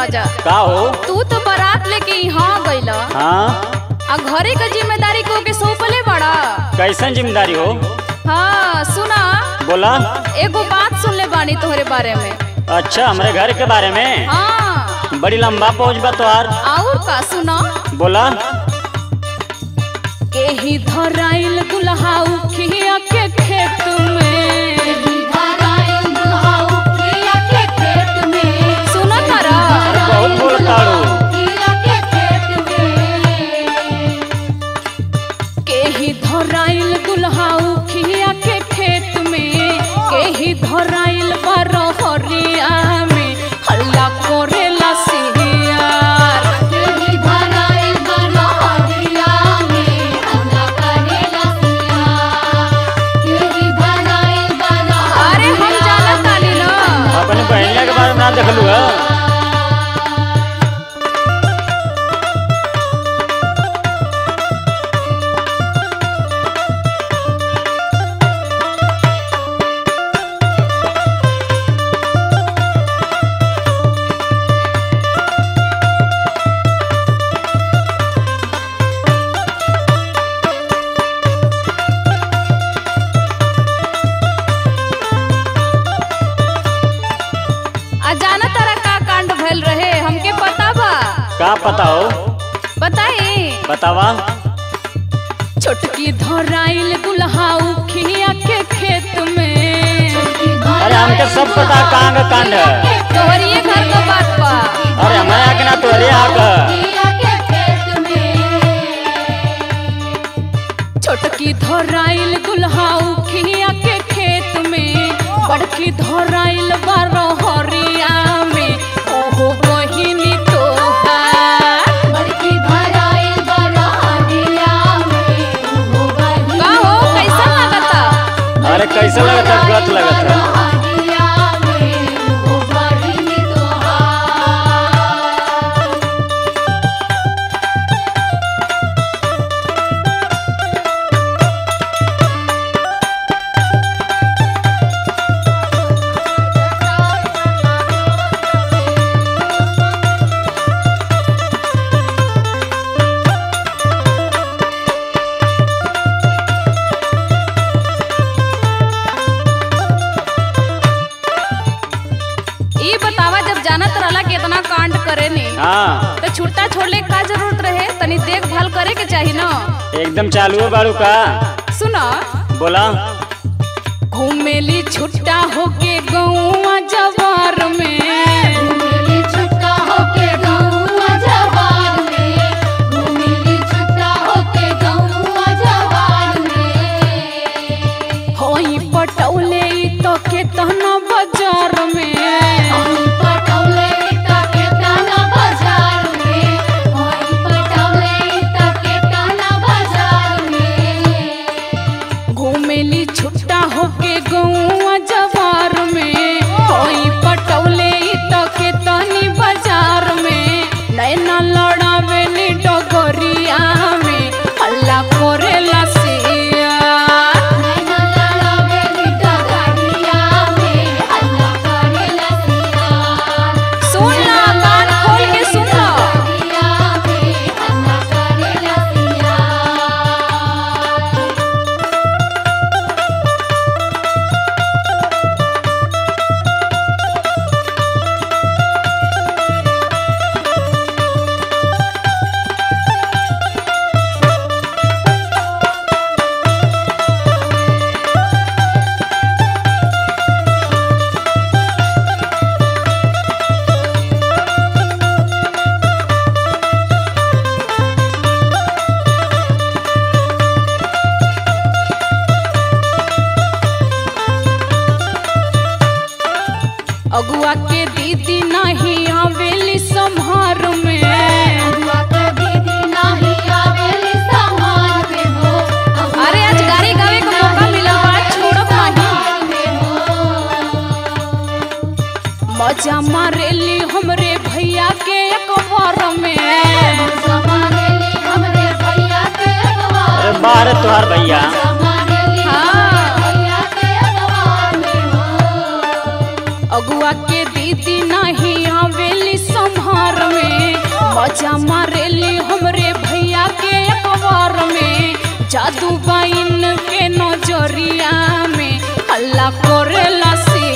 राजा का हो तू तो बारात लेके यहाँ गइला हाँ आ घरे का जिम्मेदारी को के सौंपले बड़ा कैसन जिम्मेदारी हो हाँ सुना बोला एगो बात सुन ले बानी तोहरे बारे में अच्छा हमारे घर के बारे में हाँ बड़ी लंबा पहुँच बा तोहार और का सुना बोला केही धराइल गुलहाऊ खिया के खेत में सुना तारा बहुत बोलताड़ू केही धराइल गुलहाऊ खिया के खेत में केही धराइल बरहरिया में हल्ला करेला सिहियार अरे हम जाना ताली ना अपने बहनिया के बारे में ना देखलू है आ जाना तारा का कांड भइल रहे हमके पता बा का पता हो बताई बतावा छोटकी धराइल गुलहाऊ खिया के खेत में अरे हमके सब पता कहाँ का कांड है तोहरिए घर का बात बा अरे हमारे यहाँ के ना तोहरे यहाँ का छोटकी धराइल गुलहाऊ खिया के खेत में बड़की धराइल बरहरिया में ओहो बहिनी तोहार का हो कैसा लगता अरे कैसे लगता गत लगता ई बतावा जब जानत रहला कि इतना कांड करे नी हाँ तो छुट्टा छोड़ले का जरूरत रहे तनी देखभाल करे के चाही ना एकदम चालू है बारू का सुना बोला घूमेली छुट्टा होके गौवा जवार में होई पटौले ई तो केतना बाजार में घूमेली छुट्टा होके गौवा जवार में होई पटौले ई तो केतनी बाजार में नैना लड़ावेली डगरिया में हल्ला करेला सिया सुन ला कान खोल के सुन ला अगुआ के दीदी नहीं आवेली संहार में अरे आज गाड़ी गावे का मौका मिला बा छोड़ब नहीं मजा मारेली हमरे भैया के अखबार में अरे बाहर है तुहार भैया अगुआ के दीदी नहीं आवेली संभार मजा मारेली हमरे भैया के अखबार में जादू बाइन के नजरिया में हल्ला करेला से